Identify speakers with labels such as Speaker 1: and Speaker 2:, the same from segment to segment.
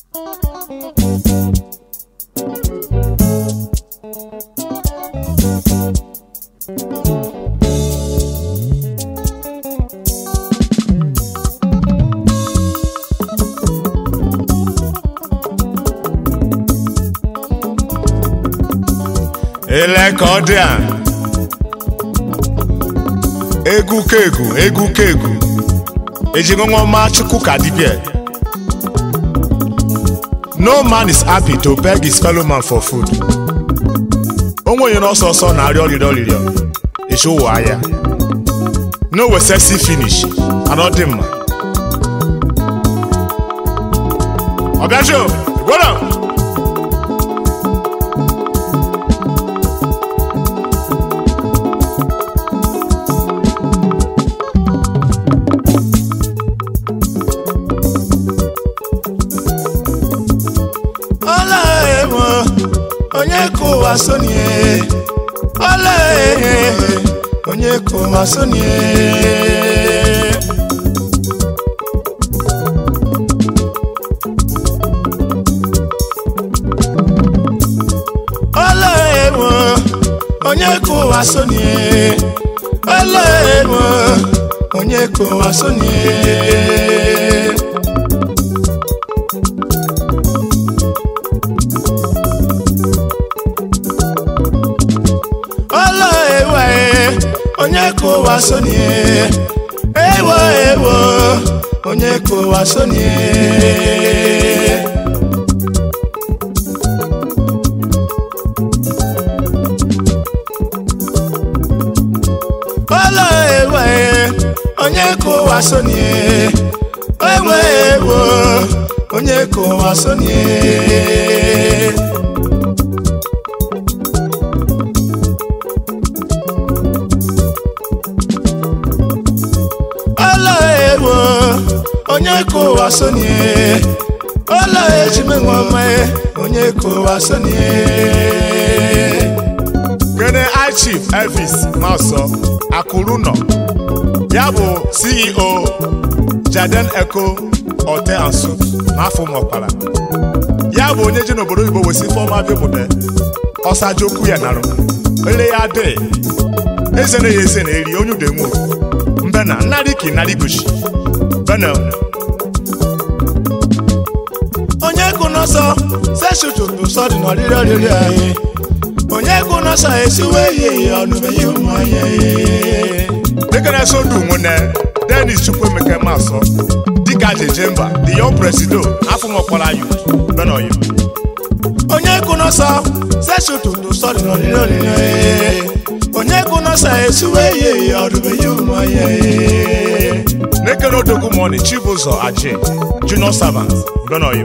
Speaker 1: ele ka ọ dị a egwu kegu egwu kegu ejiṅụṅụma chukwu ka dibia no man is happy to beg his fellow man for food onwe onye n'ọsọ ọsọ na-arịọ ọrịrịọ ọrịrịọ echi ụwa ahịa no we sexy finish and ọ dị mma ọbịajo gwara
Speaker 2: ọla emo onye ka ụwa sonie ọla ehe onye ka ụwa sonie ọla emo onye ka ụwa sonie ọla emo onye ka ụwa sonie ọlọ ewe onye ka ụwa sonie ewo ewo onye ka ụwa sonie ọlọ ewe onye ka ụwa sonie ewo ewo onye ka ụwa sonie ọla ewo onye ka ụwa sonie ọla ejime nwa onye ka ụwa sonie
Speaker 1: kene i chief elvis maso akụrụnọ ya bụ ceo jaden eco hotel and suit n'afọ mọkpara ya bụ onye ji n'obodo oyibo wesi fọma bịbụde ọsajokwu ya narụ ele ya dị eze na ya eze na eri onye udenwo mbena nnarị ka ịnarị goshi bena
Speaker 2: onye kụ n'ọsọ seshututu sọ dị n'ọrịrị ọrịrị anyị onye kụ n'ọsọ esiwe ihe ọnụmeghị ụmụ anyị
Speaker 1: dịka sodu nwene denis chukwuemeke masọ dịka jeje mba the young presido afọ mọkpara youth bena oyi
Speaker 2: onye kụ n'ọsọ seshututu sọ dị n'ọrịrị ọrịrị anyị onye kụ n'ọsọ esiwe ihe ọnụmeghị ụmụ anyị
Speaker 1: n'ekene odogwu mọni chibụzọ aje junior servant bena oyi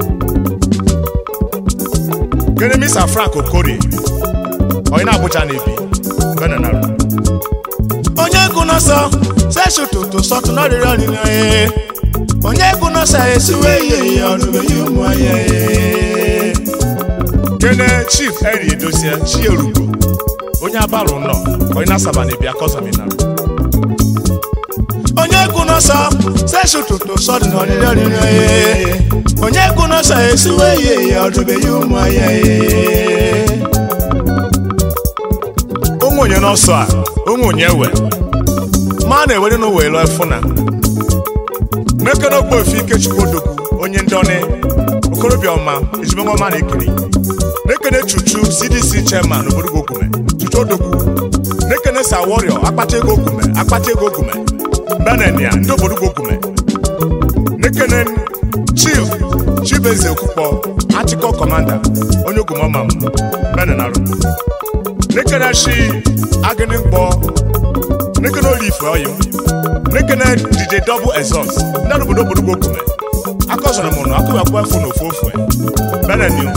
Speaker 1: kene mr frank okorie onye na-abụcha na-ebi bena narụ
Speaker 2: onye kụ n'ọsọ seshututu sọ dị n'ọrịrị ọrịrị anyị onye kụ n'ọsọ esiwe ihe ọnụmeghị ụmụ anyị
Speaker 1: kene chief eri edozie chierugo onye abarụ nọ onye na-asaba na-ebi akọzaminara
Speaker 2: onye kụ n'ọsọ seshututu sọ dị n'ọrịrị ọrịrị anyị onye kụ n'ọsọ esiwe ihe ọnụmeghị ụmụ anyị
Speaker 1: onwe onye n'ọsọ a onwe onye we ma na-ewere n'ụwa elu efụna n'ekene okpoefi ikechukwu odogwu onye ndị ọnị okorobịa ọma ejimenwa ọma na ekiri n'ekene chuchu cdc chairman obodo ogume chuchu odogwu n'ekene sa warrior akpata ego ogume akpata ego ogume benenia ndị obodo ogume n'ekene chief chibeze okwukpọ achịkọ kọmanda onye ogume ọma m benenarụ nekene shi agịnị mkpọ nekene olife ọyị nekene dj double exhaust ndị obodo obodo ogume akọzọrọ m nụ akụbakwa efu na ofu ofu beneniu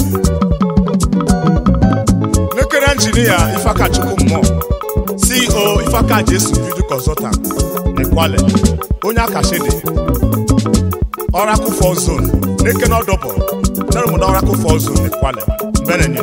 Speaker 1: nekene injinia ifakachukwu mmụọ ceo ifaka jesu beauty consultant n'Ikwale onye akashede oracle fall zone nekene ọdọbọ ndị obodo oracle fall zone n'Ikwale beneniu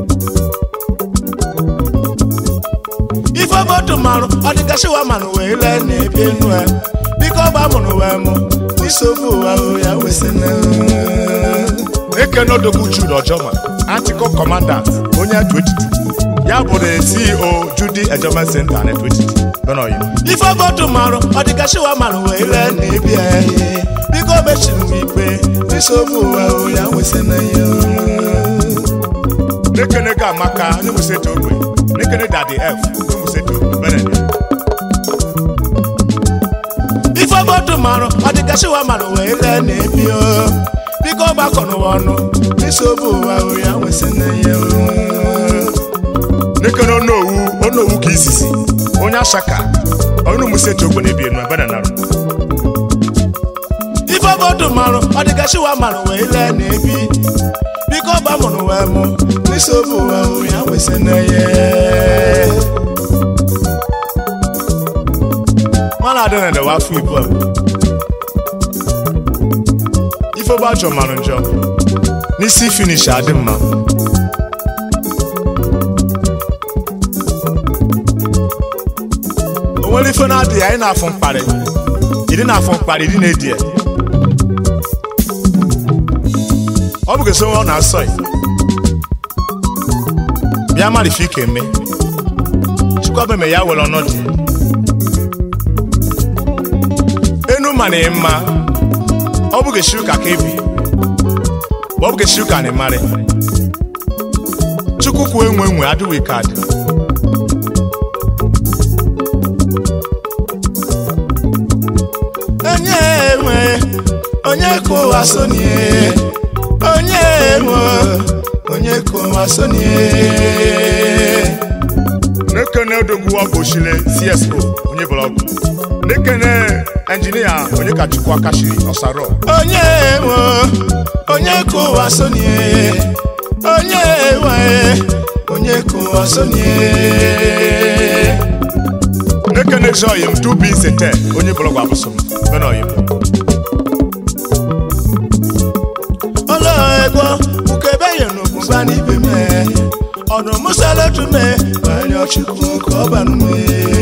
Speaker 2: ife obodo marụ ọ dịgasịwa manụ wee lee na-ebi enu ya biko ọba mụrụ wee mụ nsogbu ụwa ya wesịna
Speaker 1: ekene odogwu jude ojoma antikọ commandant onye etu etiti ya bụ the ceo judy ejoma center na etu etiti benoyi
Speaker 2: ife obodo marụ ọ dịka shiwa marụ wee lee na ebi anyị biko mechiri m ikpe nsogbu ụwa o, ya nwesị na ya
Speaker 1: nekene ga amaka onye museto ogbe nekene dadi f onye museto benede
Speaker 2: ife obodo marụ ọ dịka shiwa marụ wee lee na ebi o biko gbakọ n'ụwa ọnụ nsogbu ụwa o, ya nwesị na ya
Speaker 1: nekene onowu onowu ka isisi onye ashaka onye museto ogbe na ebi enu benanarụ
Speaker 2: ife obodo marụ ọ dịka shiwa marụ wee lee na ebi biko gbamụrụ wee mụ nsogbu ụwa o, ya nwesị na ya
Speaker 1: mana adị na edewe afọ ibu a ife ogbe ajọ marụ njọ n'isi finish adị mma o nwere ife na-adịghị anyị na-afụ mkparị ịdị na-afụ mkparị ịdị na-edi ya ọ bụ gosi ọ na-asọ ya bịa mara ife ike eme chukwu eme ya were ọnọdụ ya enu ma na mma ọ bụ gesi ụka ka ebi ọ bụ gesi ụka na ịmarị chukwu kwuo enwe enwe adịghị ka adị
Speaker 2: onye enwe onye ka ụwa sonie onye enwe onye ka ụwa sonie
Speaker 1: nekene odogwu ọgbochile cspo onye blọgụ nekene enjinia onye ka chukwu akashiri ọsarọ
Speaker 2: onye enwe onye ka ụwa sonie onye enwe onye ka ụwa sonie
Speaker 1: nekene joyim dubi sete onye blọgụ abụsụm benoyim
Speaker 2: ọlọ ẹgbọ ukebe yẹn n'ogun bá níbi mẹ ọdún musalẹtù mẹ wàlẹ ọchukwu kọbanú mẹ.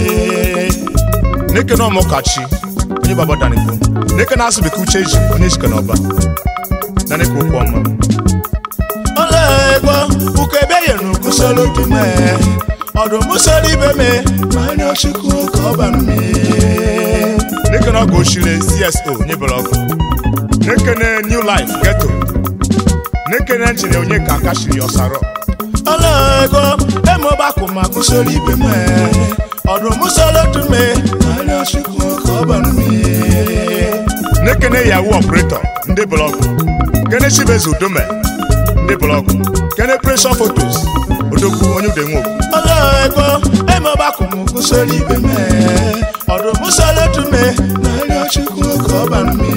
Speaker 1: nekene ọmụkachi onye baba danikwu nekene asụbeke uche ji onye ejike n'ọba na nekwe okwu ọma
Speaker 2: ọlọ ẹgbọ ukebe yẹn n'ogun sọlọtù mẹ ọdún musalẹ ibẹ mẹ wàlẹ ọchukwu kọbanú mẹ.
Speaker 1: nekene ọgụ ochile cso onye blọgụ nekene new life geto nekene enjine onye ka akashiri ọsarọ
Speaker 2: ọlọ ẹgbọ ẹmọ bá kò máa kú sórí ibẹ mẹ ọdún musalẹtù mẹ wàlẹ ọchukwu kọbanú mẹ.
Speaker 1: nekene yahoo operator ndị blọgụ kene chibezu udome ndị blọgụ kene pressure photos odogwu onye ude nwoke
Speaker 2: ọlọ́ẹ̀gbọ́ ẹ mọ bá kò mú kú sórí ibẹ̀ mẹ́ ọ̀dọ̀ mùsọ̀lẹ́tù mẹ́ láàrin ọ̀ṣùkú ọkọ̀ ọba mi.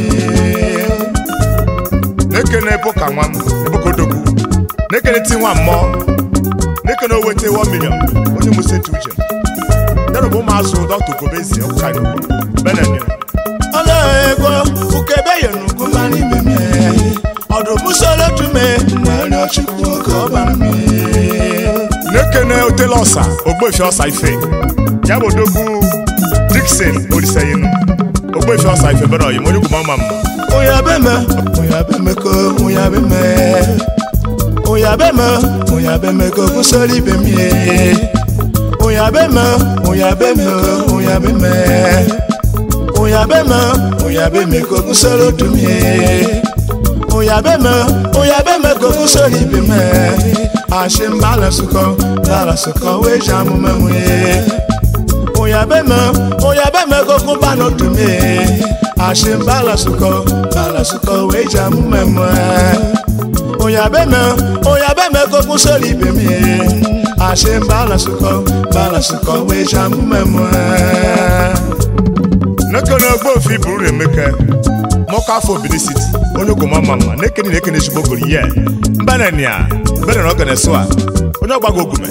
Speaker 1: nekene bụka nwa m ebuka odogwu nekene ti nwa mmụọ nekene owete 1 million onye museti uche ya bụ ụmụazụ dọkta gobezi ọkụkari benene
Speaker 2: ọlọ́ẹ̀gbọ́ òkè bẹ́yẹ̀ nùkú máa ní ibẹ̀ mẹ́ ọ̀dọ̀ mùsọ̀lẹ́tù mẹ́ láàrin ọ̀ṣùkú ọkọ̀ ọba mi.
Speaker 1: nekene otele ọsa ogbefi ọsa ife ya bụ odogwu dikson oliseyinu ogbefi ọsa ife bere oyim onye gwụma ọma mma
Speaker 2: Oya bẹ́ mẹ́, oya bẹ́ mẹ́ kó, oya bẹ́ mẹ́. Oya bẹ́ mẹ́, oya bẹ́ mẹ́ kó kú sórí ibẹ̀ mi. Oya bẹ́ mẹ́, oya bẹ́ mẹ́ kó, oya bẹ́ mẹ́. Oya bẹ́ mẹ́, oya bẹ́ mẹ́ kó kú sórí ojú mi. Oya bẹ́ mẹ́, oya bẹ́ mẹ́ kó kú sórí ibẹ̀ mẹ́. Àṣẹ ń bá lọ sùkọ́, bá lọ sùkọ́, wé jàmú mẹ́mu yé oya bẹ mẹ oya bẹ mẹ kókó bánà dùn mí àṣẹ ń bá lásùkọ bá lásùkọ wé jà mú mẹ mọ ẹ oya bẹ mẹ oya bẹ mẹ kókó sórí ibè mí àṣẹ ń bá lásùkọ bá lásùkọ wé jà mú mẹ mọ ẹ.
Speaker 1: nekene ogbeofi buru emeke mọkọ afọ obidi city onye gwụma ọma mma nekene nekene ezigbo goro ye mbenenia mbenena ogene so a onye ọgbago ogume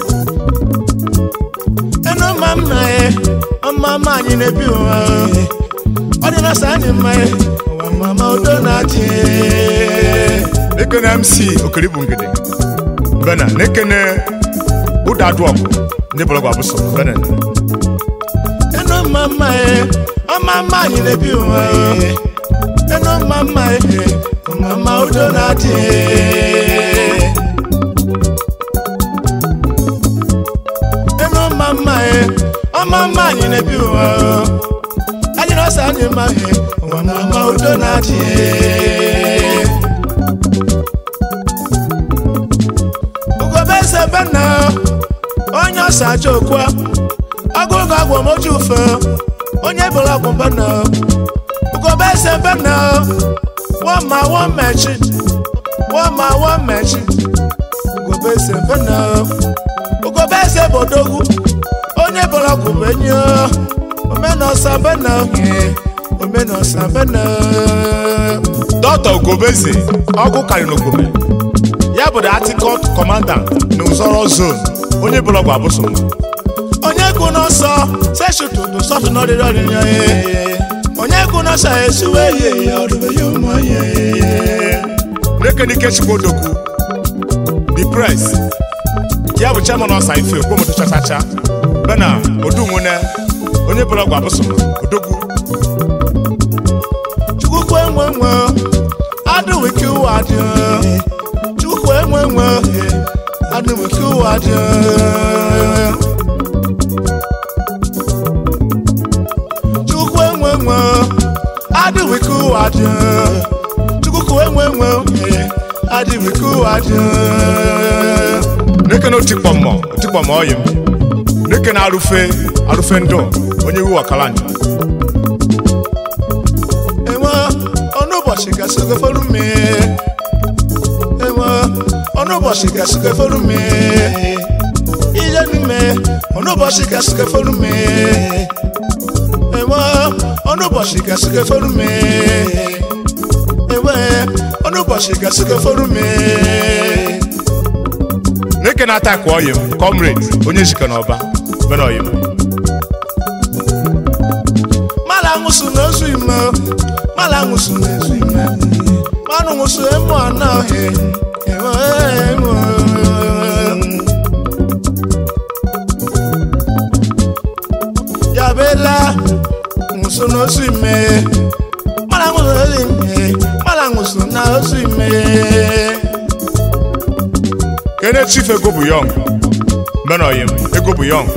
Speaker 2: ẹnu máa ń mọ ẹ ọmọ ọmọ àyìn níbí wọn ọdún náà sáà ní mọ ẹ ọmọ ọmọ ọdún náà jẹ
Speaker 1: nekene mc okeribu ngede bena nekene ụdadụ ọgụ ndị bụlọgwụ abụsọ bena
Speaker 2: ẹnu máa ń mọ ẹ ọmọ ọmọ àyìn níbí wọn ẹnu máa ń mọ ẹ mama udo na-adị enu mama e ọma mma anyị na-ebi ụwa anyị na-asa anyị mma e ụwa mama udo na-adị ugobe eze bena onye ọsa aja okwa agụgụ agwọ moju ufe onye bụrụ agwụ bena ugobe eze bena wọ́n máa wọ́n mẹ̀ṣin wọ́n máa wọ́n mẹ̀ṣin ugobe eze bena ugobe eze bodogu onye bụrụ agwụ benyo omenọsa bena omenọsa bena
Speaker 1: dọkta ogobeze ọgwụ karịrị n'ogobe ya bụ the articled commandant na uzoro zone onye bụlọgwụ abụsụ
Speaker 2: onye kwu n'ọsọ seshututu sọtụ n'ọdịrị ọdịrị ya onye kwu n'ọsọ esuwe ye ya ọdụbe ya ụmụ ya
Speaker 1: n'ekenike chikwodokwu the press ya bụ chairman ọsa ife okpomoto chachacha bena odunwune onye bụlọgwụ abụsụ odogwu
Speaker 2: chukwu enwe nwe adịwike ụwa dị chukwu enwe nwe adịwike ụwa dị chukwu enwe nwe adịwike ụwa dị chukwu enwe nwe adịwike ụwa dị
Speaker 1: n'ekene otikpọmmọ otikpọmmọ ọyị m n'ekene arụfe arụfe ndụ onye iwu ọkalanja
Speaker 2: enwe ọnụ ụbọchị gasịgo fọrọ mme enwe ọnụ ụbọchị gasịgo fọrọ mme ihe n'ime ọnụ ụbọchị gasịgo fọrọ mme enwe ọnụ ụbọchị gasịgo fọrọ mme enwe ọnụ ụbọchị gasịgo fọrọ mme
Speaker 1: n'ekene atakụ ọyị m comrade onye jikọ n'ọba bena ọyị m
Speaker 2: mala ṅụsụ na-ezu ime mala ṅụsụ na-ezu ime manụ ṅụsụ emu anaghị enwe enwe yabela ṅụsụ na ozu ime mala ṅụsụ na ozu ime mala ṅụsụ na ozu ime
Speaker 1: kene chief ego bụ yọng bena ọyị m ego bụ yọng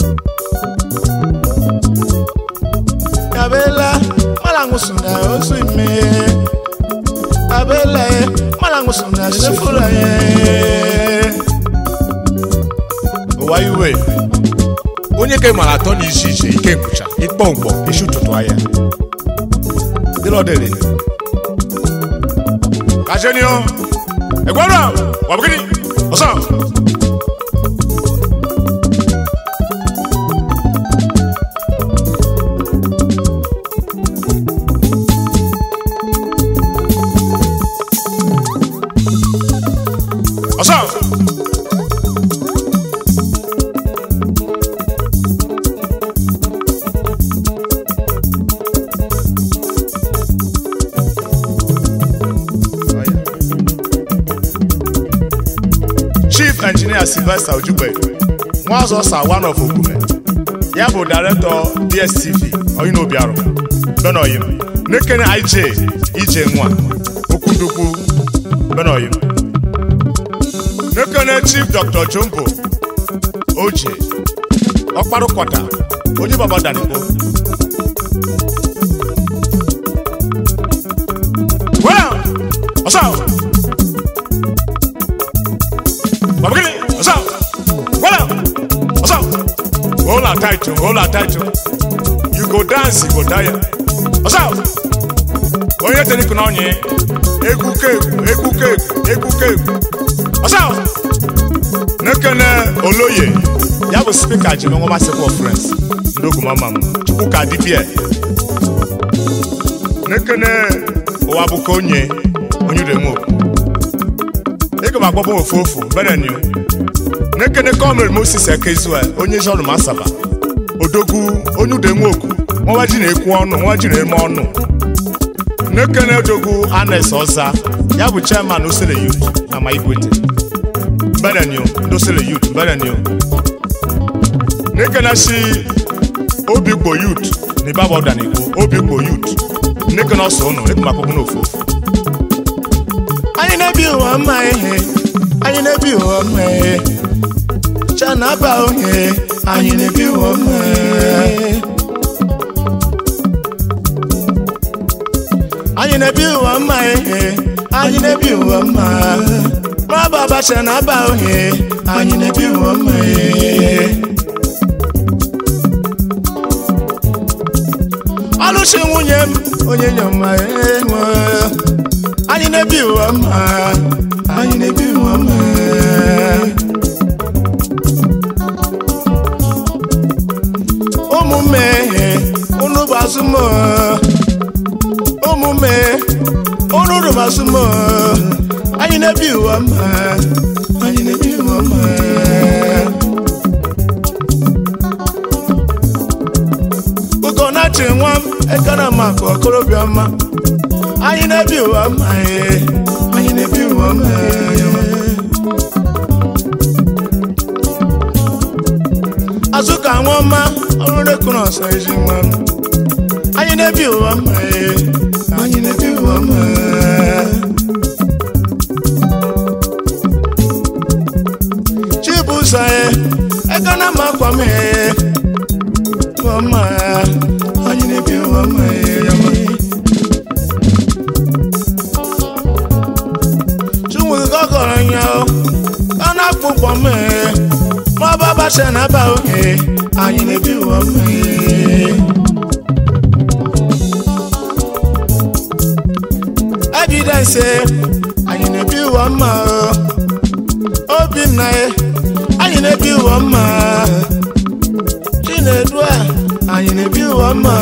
Speaker 2: yabela mala ṅụsụ na ozu ime yabela mala ṅụsụ na sefura ye
Speaker 1: ụwa iwe onye ke mara atọ na iche iche ike nkwụcha ịkpọ mkpọ isi ụtụtụ ahịa dịlọdịrị kajenio egwara wabụgịnị ọsọ ọsọ chief engineer sylvester ojugbe nwaọzọsa one of ogume ya bụ director dstv oyinobiarụ benoyim nekene ij ije nwa okwudukwu benoyim nekene chief dr jumbo oje ọkparụkọta onye baba danigbo well ọsọ babagini ọsọ well ọsọ hold her tight o hold her tight o you go dance you go tire ọsọ onye tenikụ na onye egwu keegwu egwu keegwu egwu keegwu ọsọ nekene oloye ya bụ spika ji nwa masịkwa frens ndị ogumama m chukwuka dibia nekene ụwa bụ ka onye onye udemo ịga m agbaba ofu ofu berenio nekene kọmrade moses ekezua onye jọrụ masaba odogwu onye udenwoku nwa ji na-ekwu ọnụ nwa ji na-eme ọnụ nekene odogwu anes ọza ya bụ chairman osele yut na ma igwete berenio ndị osele yut berenio nekene si obigbo yut na ibaba ọdanigbo obigbo yut nekene ọsọ ụnụ ịga m agbaba n'ofu ofu
Speaker 2: anyị na-ebi ụwa mma ihe anyị na-ebi ụwa mma ihe chanaba onye anyị na-ebi ụwa mma ihe anyị na-ebi ụwa mma ihe anyị na-ebi ụwa mma maba abacha na aba onye anyị na-ebi ụwa mma ihe ọlụchi nwunye m onye nyoma enwe anyị na-ebi ụwa mma anyị na-ebi ụwa mma ụmụmme unu bụ azụmọ ụmụmme unu bụ azụmọ anyị na-ebi ụwa mma anyị na-ebi ụwa mma ugonachi nwa m ekena maka okorobịa mma anyị na-ebi ụwa mma ee, anyị na-ebi ụwa mma ee. azụka nwa ọma ọrụ rekụrụ ọsọ eji nwa m anyị na-ebi ụwa mma ee, anyị na-ebi ụwa mma ee. chibuzo ee, ekena makwa m ee. Mama, anyị na-ebi ụwa mma Chumuzi gọgọrọ nya o, ọ na-akpụ ụgbọ mme, ma ọ bụ abacha na aba oge, anyị na-ebi ụwa mma Evidence, anyị na-ebi ụwa mma o, Obinna, anyị na-ebi ụwa mma chinedu a anyị na-ebi ụwa mma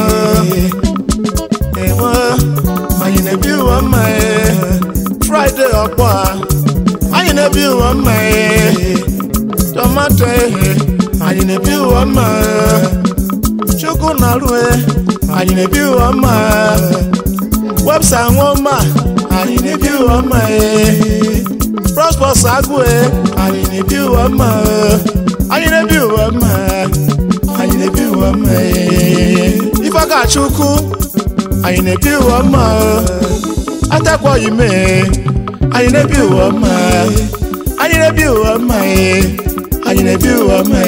Speaker 2: enwe anyị na-ebi ụwa mma fraịde ọkpọ a anyị na-ebi ụwa mma tomato ehe anyị na-ebi ụwa mma chukwu na rue anyị na-ebi ụwa mma websa nwoma anyị na-ebi ụwa mma prospers agụe anyị na-ebi ụwa mma anyị na-ebi ụwa mma anyị na-ebi ụwa mma ife ga-achụ ukwu anyị na-ebi ụwa mma atakwaghị mee anyị na-ebi ụwa mma anyị na-ebi ụwa mma anyị na-ebi ụwa mma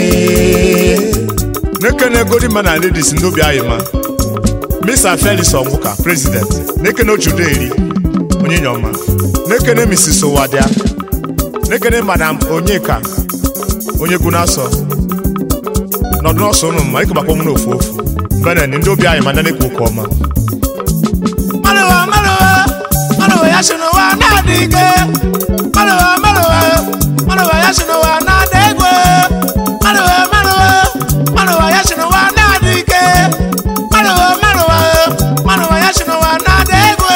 Speaker 1: nekene godima na ladies ndị obi anyị ma mr felix onwuka president nekene ochudo eri onye nyoma nekene mrs owadia nekene madam onyeka onye gunasọ nọdụ n'ọsọ ụnụ mma ịkụbakwa m n'ofu ofu mbene ndị obi anyị ma ndị na-ekwu oke ọma
Speaker 2: Malụwa, malụwa, malụwa ya si n'ụwa na-adị ike. Malụwa, malụwa, malụwa ya si n'ụwa na-adị egwu. Malụwa, malụwa, malụwa ya si n'ụwa na-adị ike. Malụwa, malụwa, malụwa ya si n'ụwa na-adị egwu.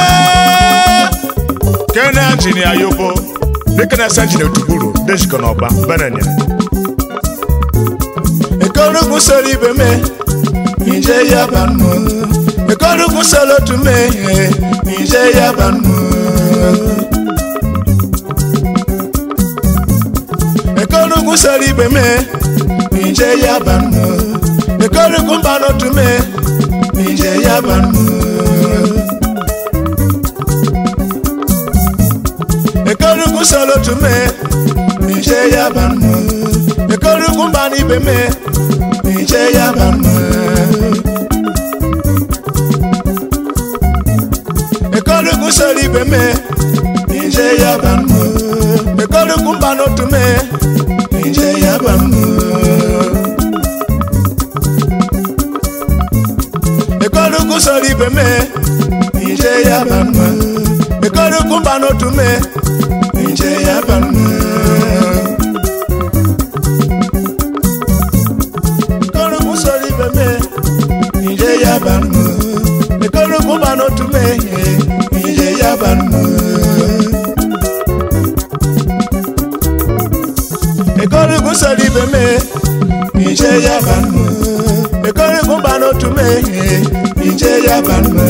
Speaker 1: kene injinia yobo nekene sa injinia otugburu dejikọ n'ọba benenya
Speaker 2: Ekorugwu soro ibe me, ije ya banụ. Ekorugwu soro otu me, ije ya banụ. Ekorugwu soro ibe me, ije ya banụ. Ekorugwu mba n'otu me, ije ya banụ. Ekorugwu soro otu me, ije ya banụ. Ekorugwu mba n'ibe me, ije ya banụ. Ekorugwu soro ibe me, ije ya banụ. Ekorugwu mba n'otu me, ije ya banụ. Ekorugwu soro ibe me, ije ya banụ. Ekorugwu mba n'otu me, ije ya banụ. Ekorugwu soro ibe me, ije ya banụ. Ekorugwu mba n'otu me, ije ya banụ. Ekorugwu soro ibe me, ije ya banụ. Ekorugwu mba n'otu me, ije ya banụ.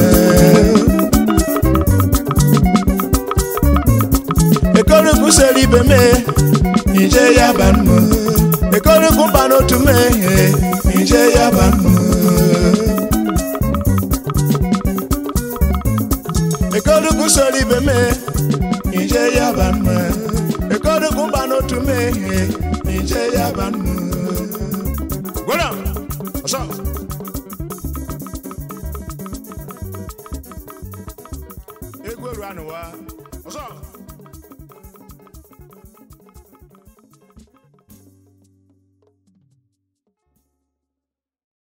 Speaker 2: Ekorugwu soro ibe me, ije ya banụ. Ekorugwu mba n'otu me, ije ya banụ. Ekorugwu soro ibe me, ije ije ya banụ ekodokwu mba n'otu mehie ije ya banụ
Speaker 1: gwara ọsọ
Speaker 2: egwu eru anụwa
Speaker 1: ọsọ